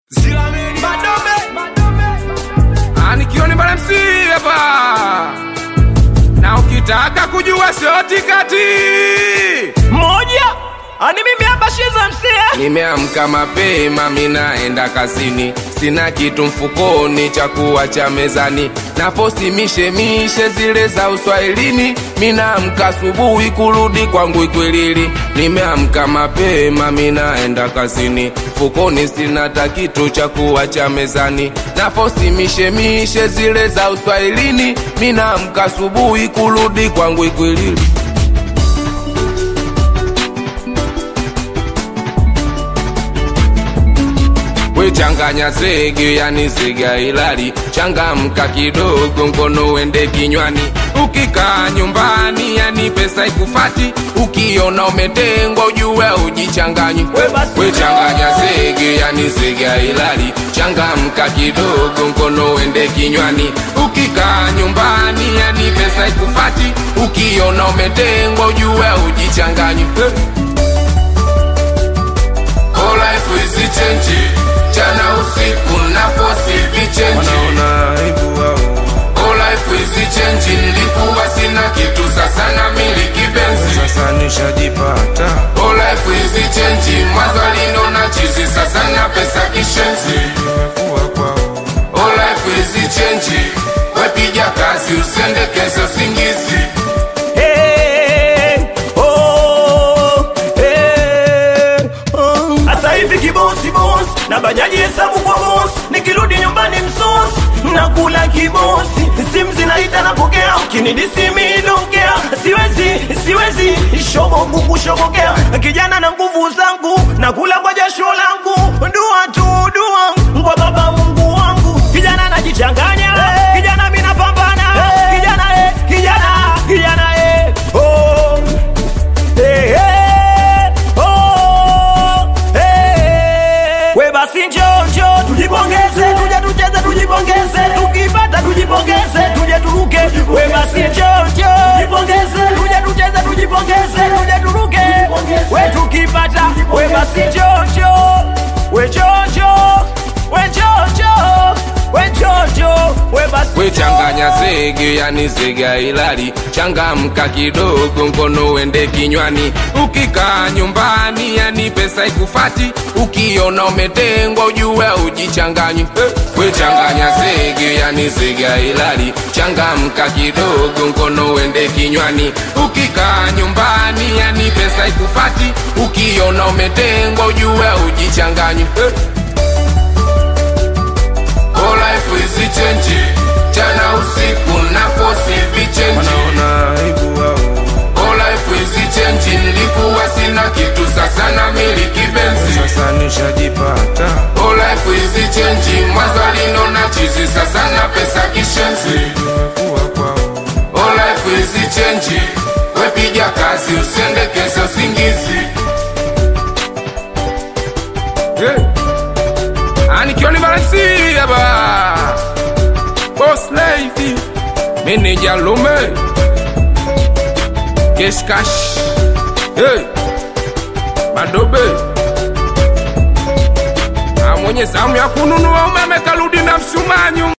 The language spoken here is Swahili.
Anikioni bana MC hapa. Na ukitaka kujua shoti kati. moja ani mimi hapa shiza msia Nimeamka mapema minaenda kazini, sina kitu mfukoni cha kuacha mezani, na fosi mishemishe zile za uswahilini. Minaamka asubuhi kurudi kwangu Ikwilili, nimeamka mapema minaenda kazini, mfukoni sina hata kitu cha kuacha mezani, na fosi mishemishe zile za uswahilini. Minaamka asubuhi kurudi kwangu Ikwilili. We changanya zege yani zega ilali, changamka kidogo ngono uende kinywani. Ukikaa nyumbani yani pesa ikufati, ukiona umetengwa ujue ujichanganyi. We basi- We changanya zege yani zega ilali, changamka kidogo ngono uende kinywani. Ukikaa nyumbani yani pesa ikufati, ukiona umetengwa ujue ujichanganyi. Hey. All life is change Jana usiku na fosi vichenji All life is change Nilikuwa sina kitu sasa na miliki benzi sasa nishajipata All life is change Mwanzo alinona chizi sasa na pesa kishenzi nimekuwa kwao All life is change Wepiga kazi usendekeze usingizi Hey, oh, hey, oh. Asa hivi kibosi bosi na bajaji hesabu kwa bosi, nikirudi nyumbani msosi nakula kibosi, simu zinaita napokea, ukinidisi mi dongea, siwezi siwezi shobo nguvu shobokea, kijana na nguvu zangu nakula kwa jasho langu, dua tu dua kwa baba Mungu wangu, kijana najichanganya, kijana mina pambana, kijana eh, kijana kijana eh, oh. Hey, hey, oh, hey. We basi njoo njoo tujipongeze, tuje tucheze tujipongeze, tukipata tujipongeze, tuje turuke. We basi njoo njoo tujipongeze, tuje tucheze tujipongeze, tuje turuke. We tukipata, we basi njoo njoo, we njoo njoo, we njoo njoo, we njoo njoo, we basi We changanya zege yani zega ilali, changamka kidogo ngono uende kinywani. Ukikaa nyumbani yani pesa ikufati, ukiona umetengwa ujue ujichanganyi. We changanya zege yani zega ilali, changamka kidogo ngono uende kinywani. Ukikaa nyumbani yani pesa ikufati, ukiona umetengwa ujue ujichanganyi. All life is change Jana usiku na fosi vichenji wanaona aibu wao All life is change Nilikuwa sina kitu sasa na miliki benzi sasa nishajipata All life is change Mwanzo alinona chizi sasa na pesa kishenzi nimekuwa kwao All life is change Wepiga kazi usendekeze usingizi hey. Anikioni Valensi hapa Boss lady Meneja Lume Cash cash Hey Madobe Ah, mwenye zamu ya kununua umeme karudi na msumanyu